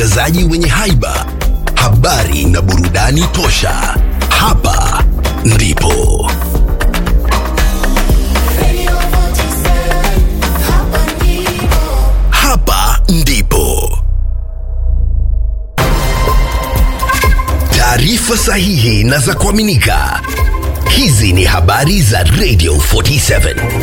watangazaji wenye haiba, habari na burudani tosha. Hapa ndipo hapa ndipo taarifa sahihi na za kuaminika. Hizi ni habari za Radio 47.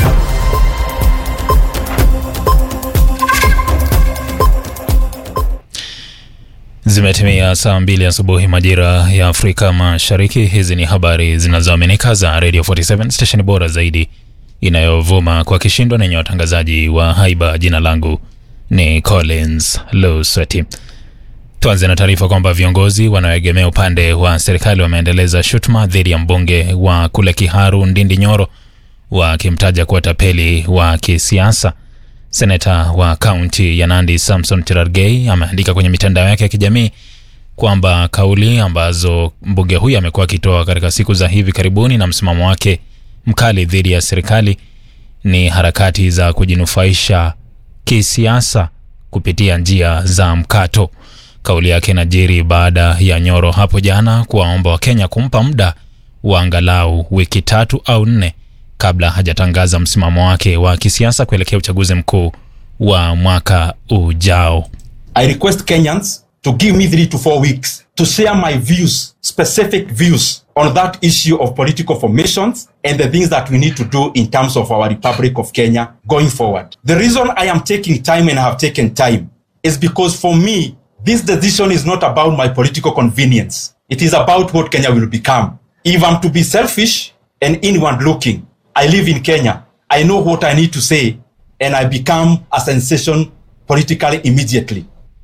Zimetimia saa mbili asubuhi majira ya Afrika Mashariki. Hizi ni habari zinazoaminika za Radio 47 stesheni bora zaidi inayovuma kwa kishindo na yenye watangazaji wa haiba. Jina langu ni Collins Lusweti. Tuanze na taarifa kwamba viongozi wanaoegemea upande wa serikali wameendeleza shutuma dhidi ya mbunge wa kule Kiharu Ndindi Nyoro wakimtaja kuwa tapeli wa kisiasa. Seneta wa kaunti ya Nandi Samson Cherargei ameandika kwenye mitandao yake ya kijamii kwamba kauli ambazo mbunge huyu amekuwa akitoa katika siku za hivi karibuni na msimamo wake mkali dhidi ya serikali ni harakati za kujinufaisha kisiasa kupitia njia za mkato. Kauli yake inajiri baada ya Nyoro hapo jana kuwaomba Wakenya kumpa muda wa angalau wiki tatu au nne kabla hajatangaza msimamo wake wa kisiasa kuelekea uchaguzi mkuu wa mwaka ujao. I request Kenyans to give me three to four weeks to share my views, specific views on that issue of political formations and the things that we need to do in terms of our Republic of Kenya going forward. The reason I am taking time and have taken time is because for me, this decision is not about my political convenience. It is about what Kenya will become. If I'm to be selfish and inward looking, I live in Kenya. I know what I need to say and I become a sensation politically immediately.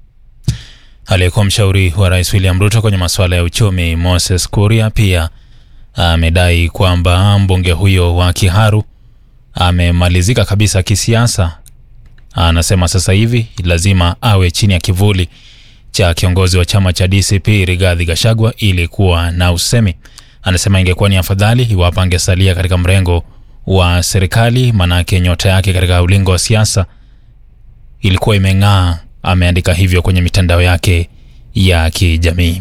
Aliyekuwa mshauri wa rais William Ruto kwenye masuala ya uchumi Moses Kuria pia amedai kwamba mbunge huyo wa Kiharu amemalizika kabisa kisiasa. Anasema sasa hivi lazima awe chini ya kivuli cha kiongozi wa chama cha DCP Rigathi Gachagua ili kuwa na usemi. Anasema ingekuwa ni afadhali iwapo angesalia katika mrengo wa serikali, manake nyota yake katika ulingo wa siasa ilikuwa imeng'aa. Ameandika hivyo kwenye mitandao yake ya kijamii.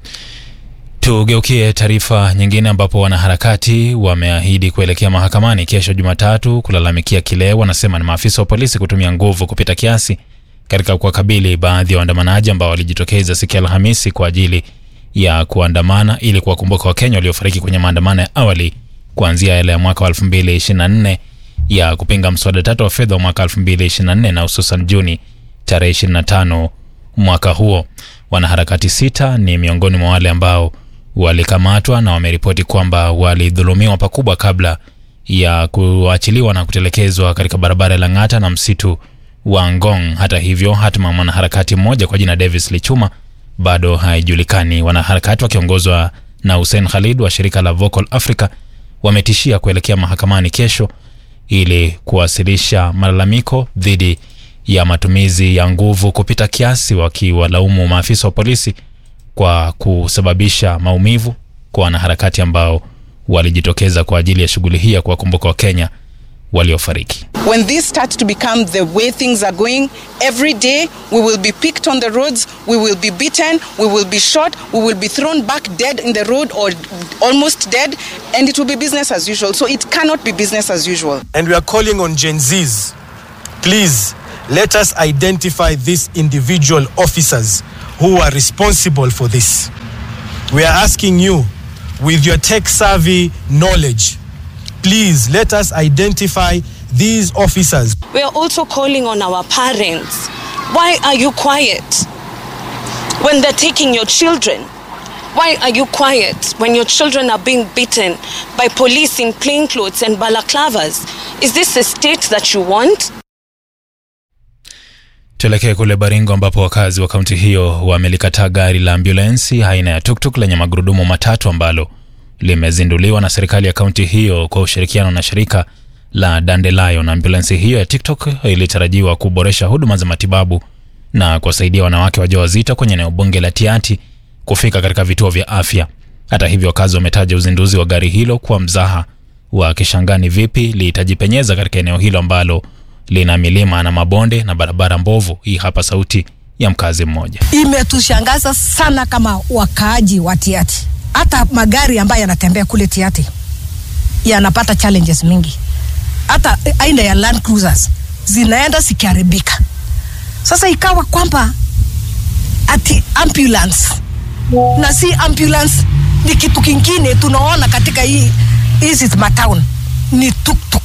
Tugeukie taarifa nyingine, ambapo wanaharakati wameahidi kuelekea mahakamani kesho Jumatatu kulalamikia kile wanasema ni maafisa wa polisi kutumia nguvu kupita kiasi katika kuwakabili baadhi ya waandamanaji ambao walijitokeza siku ya Alhamisi kwa ajili ya kuandamana ili kuwakumbuka Wakenya waliofariki kwenye maandamano ya awali kuanzia yale ya mwaka wa 2024 ya kupinga mswada tatu wa fedha wa mwaka 2024 na hususan Juni tarehe 25 mwaka huo. Wanaharakati sita ni miongoni mwa wale ambao walikamatwa na wameripoti kwamba walidhulumiwa pakubwa kabla ya kuachiliwa na kutelekezwa katika barabara ya Lang'ata na msitu wa Ngong. Hata hivyo, hatima ya mwanaharakati mmoja kwa jina Davis Lichuma bado haijulikani. Wanaharakati wakiongozwa na Hussein Khalid wa shirika la Vocal Africa wametishia kuelekea mahakamani kesho ili kuwasilisha malalamiko dhidi ya matumizi ya nguvu kupita kiasi, wakiwalaumu maafisa wa polisi kwa kusababisha maumivu kwa wanaharakati ambao walijitokeza kwa ajili ya shughuli hii ya kuwakumbuka Wakenya waliofariki. When this starts to become the way things are going, every day we will be picked on the roads, we will be beaten, we will be shot, we will be thrown back dead in the road or almost dead, and it will be business as usual. So it cannot be business as usual. And we are calling on Gen Zs, please let us identify these individual officers who are responsible for this. We are asking you, with your tech savvy knowledge, please let us identify these officers. We are also calling on our parents. Why are you quiet when they're taking your children? Why are you quiet when your children are being beaten by police in plain clothes and balaclavas? Is this a state that you want? Tuelekee kule Baringo ambapo wakazi wa kaunti hiyo wamelikataa gari la ambulensi aina ya tuktuk lenye magurudumu matatu ambalo limezinduliwa na serikali ya kaunti hiyo kwa ushirikiano na shirika la Dandelion. Ambulensi hiyo ya TikTok ilitarajiwa kuboresha huduma za matibabu na kuwasaidia wanawake wajawazito kwenye eneo bunge la Tiati kufika katika vituo vya afya. Hata hivyo, wakazi wametaja uzinduzi wa gari hilo kuwa mzaha, wakishangaa ni vipi litajipenyeza katika eneo hilo ambalo lina milima na mabonde na barabara mbovu. Hii hapa sauti ya mkazi mmoja. imetushangaza sana kama wakaaji wa Tiati. Hata magari ambayo yanatembea kule Tiati yanapata challenges mingi, hata aina ya Land Cruisers zinaenda zikiharibika. Sasa ikawa kwamba ati ambulance na si ambulance ni kitu kingine tunaona katika hii hizi matown ni tuktuk.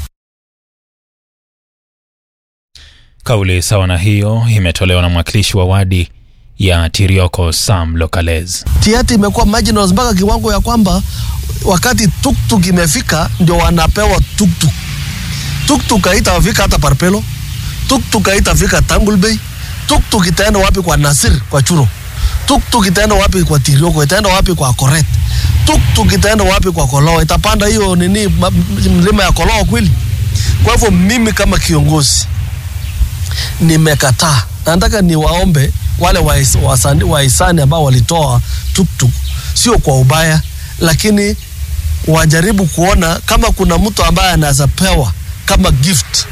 Kauli sawa na hiyo imetolewa na mwakilishi wa wadi ya Tirioko Sam Lokalez. Tiati imekuwa marginals mpaka kiwango ya kwamba wakati tuktuk imefika ndio wanapewa tuktuk. Tuktuk haitafika hata Parpelo, tuktuk haitafika Tangul Bay, tuktuk itaenda wapi kwa Nasir kwa Churo, tuktuk itaenda wapi kwa Tirioko, itaenda wapi kwa Koret, tuktuk itaenda wapi kwa Koloo, itapanda hiyo nini ma- mlima ya Koloo kweli? Kwa hivyo mimi kama kiongozi nimekataa. Nataka niwaombe wale wais- wasani- wahisani ambao walitoa tuktuk, sio kwa ubaya, lakini wajaribu kuona kama kuna mtu ambaye anaweza pewa kama gift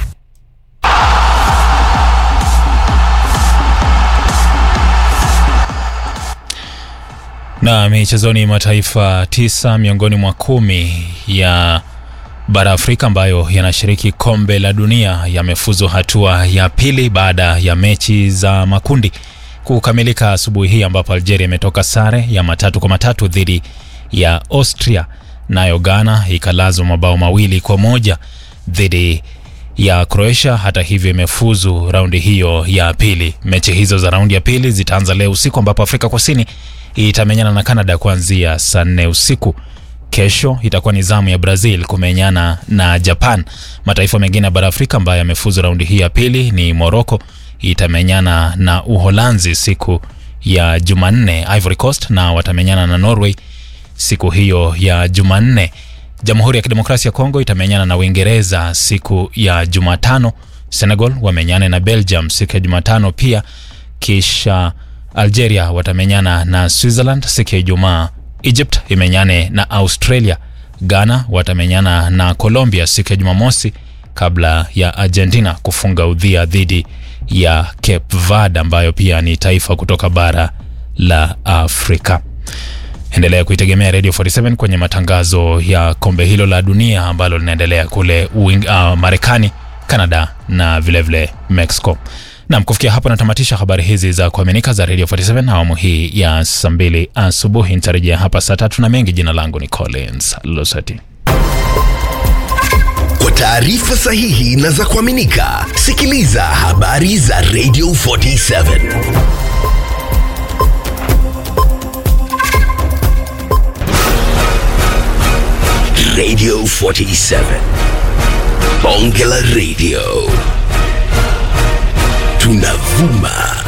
Na michezoni, mataifa tisa miongoni mwa kumi ya bara Afrika ambayo yanashiriki kombe la dunia yamefuzu hatua ya pili baada ya mechi za makundi kukamilika asubuhi hii, ambapo Algeria imetoka sare ya matatu kwa matatu dhidi ya Austria, nayo Ghana ikalazwa mabao mawili kwa moja dhidi ya Croatia. Hata hivyo imefuzu raundi hiyo ya pili. Mechi hizo za raundi ya pili zitaanza leo usiku, ambapo Afrika Kusini itamenyana na Canada kuanzia saa nne usiku. Kesho itakuwa ni zamu ya Brazil kumenyana na Japan. Mataifa mengine ya bara Afrika ambayo yamefuzu raundi hii ya pili ni Morocco itamenyana na Uholanzi siku ya Jumanne. Ivory Coast na watamenyana na Norway siku hiyo ya Jumanne. Jamhuri ya Kidemokrasia ya Kongo itamenyana na Uingereza siku ya Jumatano. Senegal wamenyane na Belgium siku ya Jumatano pia, kisha Algeria watamenyana na Switzerland siku ya Ijumaa. Egypt imenyane na Australia. Ghana watamenyana na Colombia siku ya Jumamosi kabla ya Argentina kufunga udhia dhidi ya Cape Verde ambayo pia ni taifa kutoka bara la Afrika. Endelea kuitegemea Radio 47 kwenye matangazo ya kombe hilo la dunia ambalo linaendelea kule Uing, uh, Marekani, Canada na vilevile vile Mexico. Nam, kufikia hapo natamatisha habari hizi za kuaminika za Radio 47 awamu hii ya saa mbili asubuhi. Nitarejea hapa saa tatu na mengi. Jina langu ni Collins Losati. Kwa taarifa sahihi na za kuaminika, sikiliza habari za Radio 47. Radio 47. Bonge la Radio. Tunavuma